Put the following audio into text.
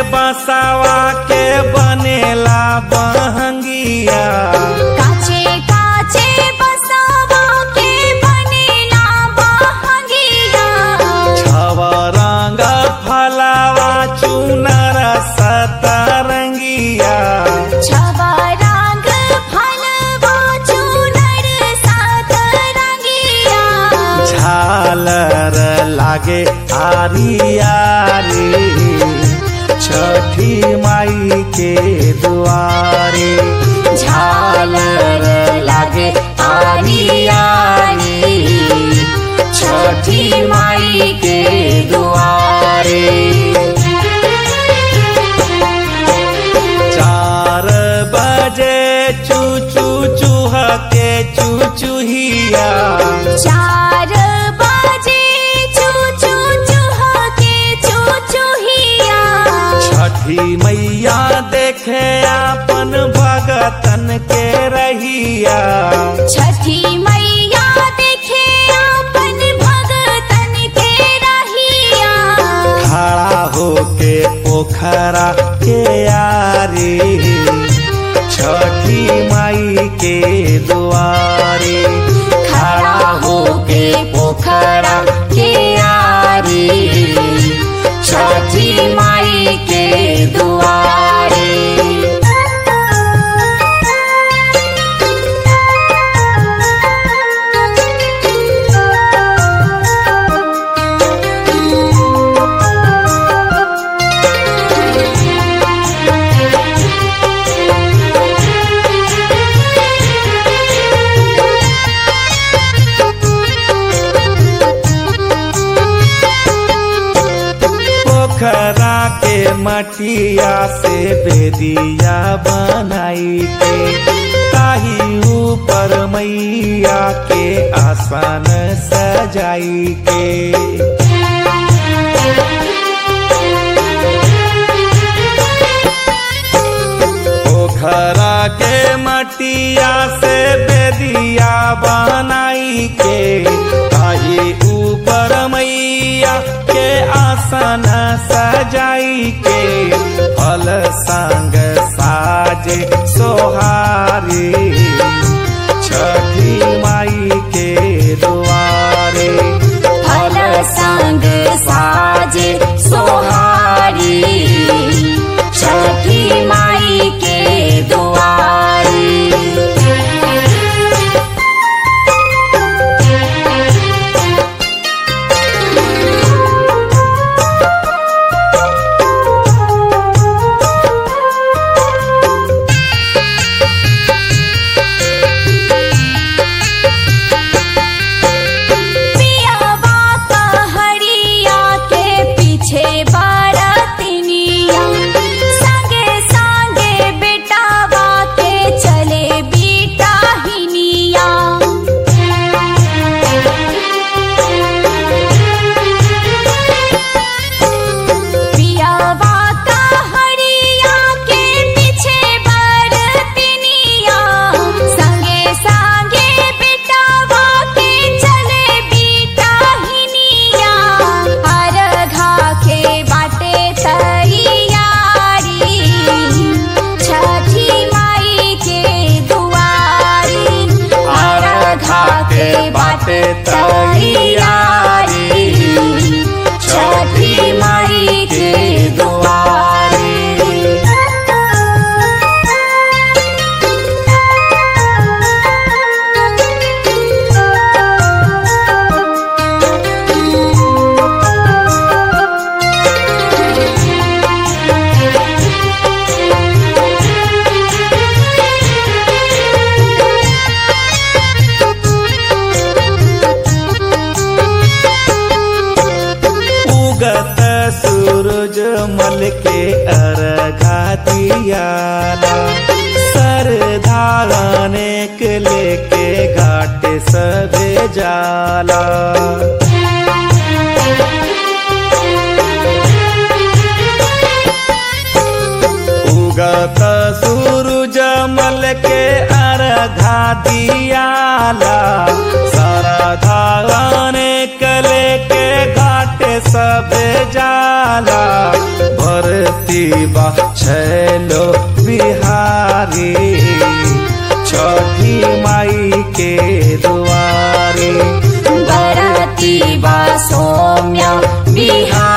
बसावा के बनेला बहंगिया काचे काचे बसवा के बनेला बहंगिया छव रंग फलावा चुनर सतरंगिया छवा रंग फलवा चूनर सात रंगिया झालर लागे आरियारी छठी माई के दुआरे झालर लागे आरियारी छठी माई के दुआरे चार बजे चू चू चूह के चूचूहिया चार बजे चू चू चूह के चू चूहिया छठी मैया देखे अपन भगतन के रहिया छठी मैया देखे अपन भगतन के रहिया खड़ा होके पोखरा के यारी छठी माई के दुआरे खड़ा होके पोखरा के आरी छठी माई के दुआरे पोखरा के मटिया से बेदिया बनाई के ताही ऊपर मैया के आसन सजाई के पोखरा के मटिया से बेदिया बनाई के ताही ऊपर मैया के आसन सजाई के फल संग साजे सोहारी छठी माई के दुआरे फल संग साजे सोहारी छठी माई के दुआरे पियावा पहड़िया के पीछे बारतिनिया संगे संगे बेटावा के चले बेटा हिनिया पियावा पहड़िया के पीछे बारतिनिया संगे संगे बेटावा के चले बेटा हिनिया अर्घा के बाटे तैयारी छठी माई के दुआरी अर्घा के बाटे तैयारी छठी माई के दुआरे उगत सूरज मल के अर्घा दियाला सर धाराने के लेके घाट सबे जाला उगत सूरज मल के अर्घा दियाला सारा धाराने के लेके घाट सब जाला भरती बा छैलो बिहारी छठी माई के दुआरी बरती बा सौम्या बिहारी